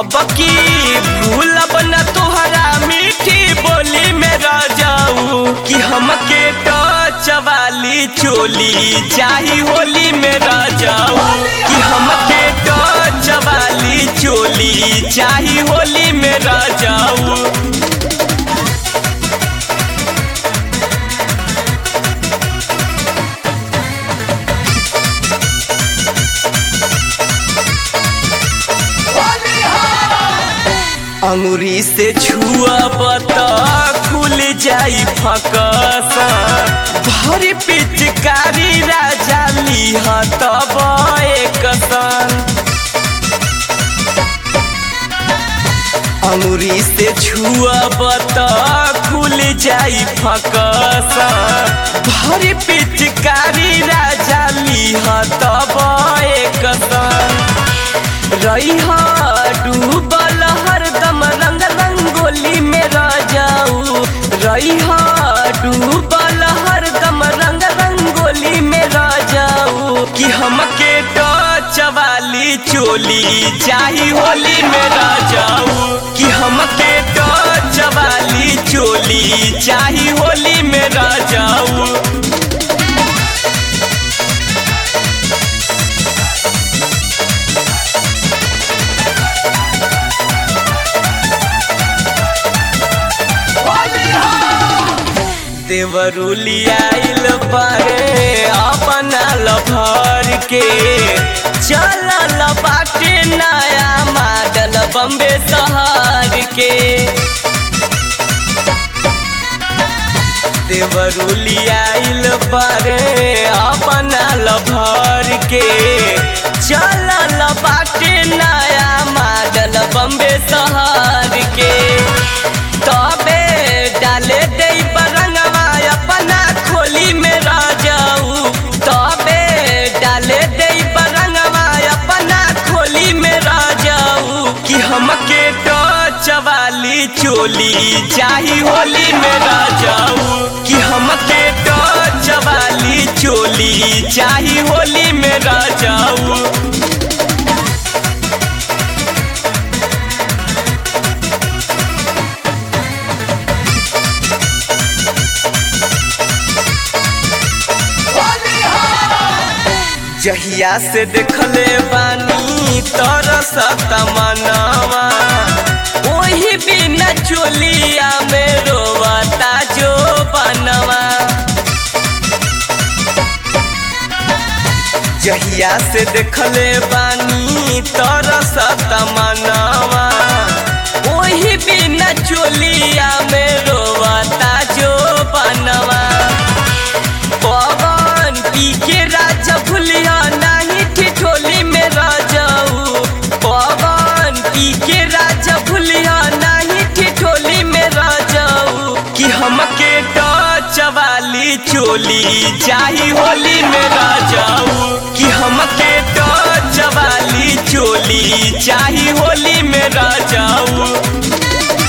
अब की भूलब न तोहरा मीठी बोली में रह जाऊ कि हमके टच वाली चोली चाही होली में रह जाऊ कि हमके टच वाली चोली चाही होली में रह जाऊ अंगुरी से छुअब त खुल जाई फकस भरी पिचकारी राजा लिह तब एकसन अंगुरी से छुअब त खुल जाई फकस भरी पिचकारी राजा लिह तब एकसन रही डूबल हरदम रंग रंगोली में रह जाऊ रही डूबल हरदम रंग रंगोली में रह जाऊ कि हमके टच वाली चोली चाही होली में रह जाऊ कि हमके टच वाली चोली चाही होली में रह जाऊ देवरुलियाइल बारे अपना लभर के चलल बाटे नया मॉडल बम्बे शहर के देवरुलियाइल बारे अपना लभर के चलल बाटे नया मॉडल बम्बे शहर के तबे डाले दे बरंगवा अपना खोली में रह जाऊ तबे डाले दे बरंगवा अपना खोली में रह जाऊ कि हमके टच वाली चोली चाही होली में रह जाऊ कि हमके टच वाली चोली चाही होली में रह जाऊ जहिया से देखले बानी तरसत मनवा ओही बिना चोलिया में रोवता जो बनवा जहिया से देखले बानी तरसत मनवा ओही बिना चोलिया में रोवता जो बनवा पवन पी के राजा भूलिया नहीं ठिठोली में रह जाऊ पवन पी के राजा भूलिया नहीं ठिठोली में रह जाऊ कि हमके टच वाली चोली चाही होली में रह जाऊ कि हमके टच वाली चोली चाही होली में रह जाऊ